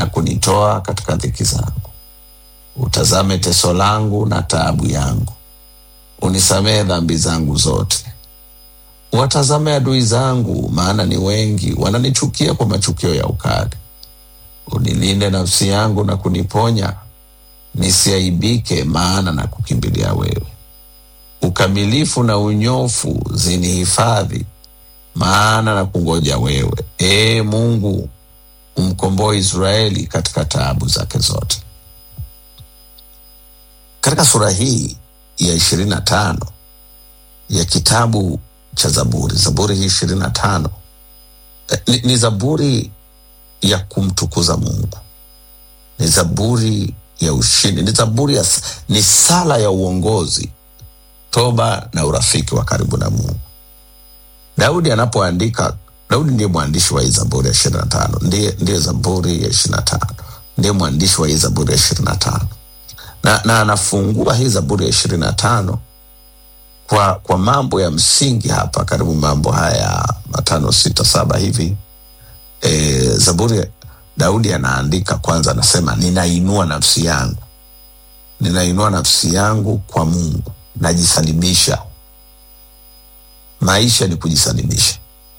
na kunitoa katika dhiki zangu. Utazame teso langu na taabu yangu, unisamehe dhambi zangu zote. Watazame adui zangu, maana ni wengi, wananichukia kwa machukio ya ukali. Unilinde nafsi yangu na kuniponya, nisiaibike, maana na kukimbilia wewe. Ukamilifu na unyofu zinihifadhi, maana na kungoja wewe. Ee Mungu, umkomboe Israeli katika taabu zake zote. Katika sura hii ya ishirini na tano ya kitabu cha Zaburi, Zaburi hii ishirini na tano eh, ni, ni zaburi ya kumtukuza Mungu, ni zaburi ya ushindi, ni zaburi ya, ni sala ya uongozi, toba na urafiki wa karibu na Mungu. Daudi anapoandika, Daudi ndiye mwandishi wa hii zaburi ya ishirini na tano ndiye, ndiye zaburi ya ishirini na tano ndiye mwandishi wa hii zaburi ya ishirini na tano na, na anafungua hii zaburi ya ishirini na tano kwa, kwa mambo ya msingi hapa, karibu mambo haya matano sita saba hivi. E, zaburi Daudi anaandika kwanza, anasema ninainua nafsi yangu, ninainua nafsi yangu kwa Mungu, najisalimisha. Maisha ni kujisalimisha.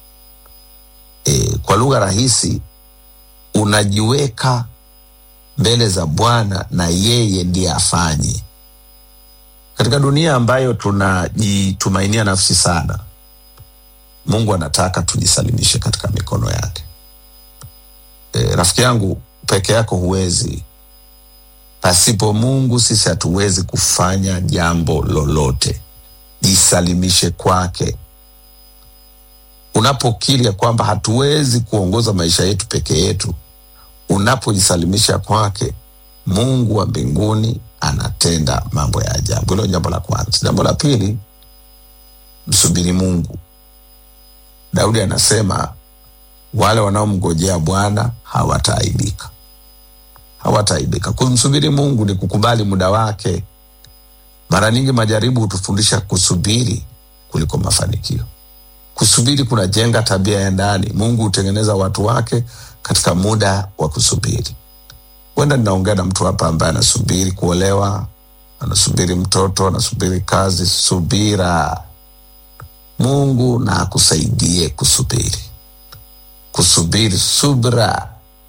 E, kwa lugha rahisi, unajiweka mbele za Bwana na yeye ndiye afanye. Katika dunia ambayo tunajitumainia nafsi sana, Mungu anataka tujisalimishe katika mikono yake. E, rafiki yangu, peke yako huwezi. Pasipo Mungu sisi hatuwezi kufanya jambo lolote. Jisalimishe kwake. Unapokiri ya kwamba hatuwezi kuongoza maisha yetu peke yetu, unapojisalimisha kwake, Mungu wa mbinguni anatenda mambo ya ajabu. Hilo jambo la kwanza. Jambo la pili, msubiri Mungu. Daudi anasema wale wanaomngojea Bwana hawataaibika, hawataaibika. Kumsubiri Mungu ni kukubali muda wake. Mara nyingi majaribu hutufundisha kusubiri kuliko mafanikio. Kusubiri kunajenga tabia ya ndani. Mungu hutengeneza watu wake katika muda wa kusubiri. Huenda ninaongea na mtu hapa ambaye anasubiri kuolewa, anasubiri mtoto, anasubiri kazi. Subira. Mungu na akusaidie kusubiri, kusubiri. Subra,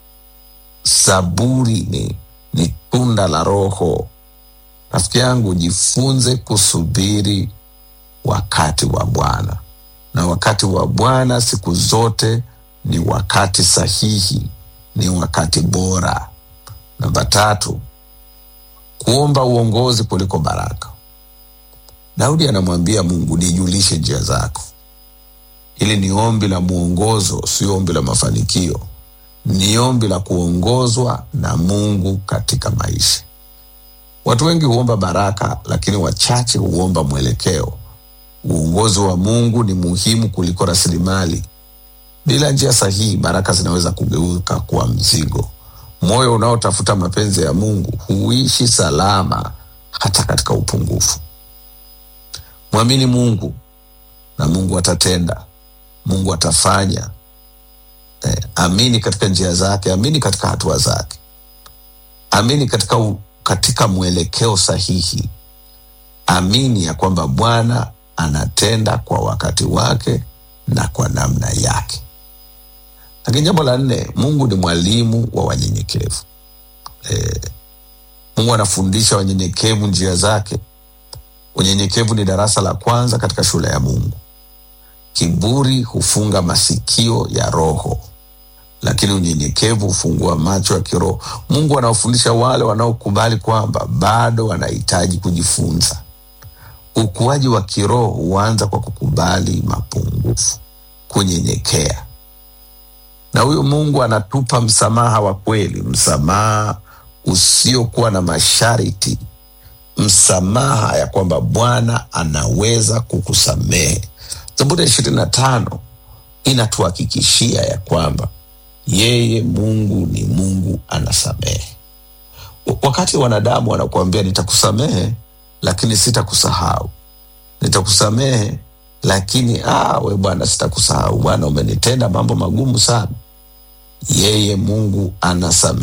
saburi ni, ni tunda la Roho. Rafiki yangu, jifunze kusubiri wakati wa Bwana, na wakati wa Bwana siku zote ni wakati sahihi, ni wakati bora. Namba tatu, kuomba uongozi kuliko baraka. Daudi anamwambia Mungu, nijulishe njia zako. Hili ni ombi la mwongozo, sio ombi la mafanikio. Ni ombi la kuongozwa na Mungu katika maisha. Watu wengi huomba baraka, lakini wachache huomba mwelekeo. Uongozi wa Mungu ni muhimu kuliko rasilimali. Bila njia sahihi, baraka zinaweza kugeuka kuwa mzigo. Moyo unaotafuta mapenzi ya Mungu huishi salama hata katika upungufu. Mwamini Mungu na Mungu atatenda, Mungu atafanya. Eh, amini katika njia zake, amini katika hatua zake, amini katika, u, katika mwelekeo sahihi. Amini ya kwamba Bwana anatenda kwa wakati wake na kwa namna yake. Lakini jambo la nne, Mungu ni mwalimu wa wanyenyekevu. E, Mungu anafundisha wanyenyekevu njia zake. Unyenyekevu ni darasa la kwanza katika shule ya Mungu. Kiburi hufunga masikio ya roho, lakini unyenyekevu hufungua macho ya kiroho. Mungu anawafundisha wale wanaokubali kwamba bado wanahitaji kujifunza. Ukuaji wa kiroho huanza kwa kukubali mapungufu, kunyenyekea na huyu Mungu anatupa msamaha wa kweli, msamaha usiokuwa na masharti, msamaha ya kwamba Bwana anaweza kukusamehe. Zaburi ya ishirini na tano inatuhakikishia ya kwamba yeye Mungu ni Mungu anasamehe. Wakati wanadamu wanakuambia nitakusamehe, lakini sitakusahau, nitakusamehe lakini ah, we Bwana, sitakusahau Bwana, umenitenda mambo magumu sana. Yeye Mungu anasamehe.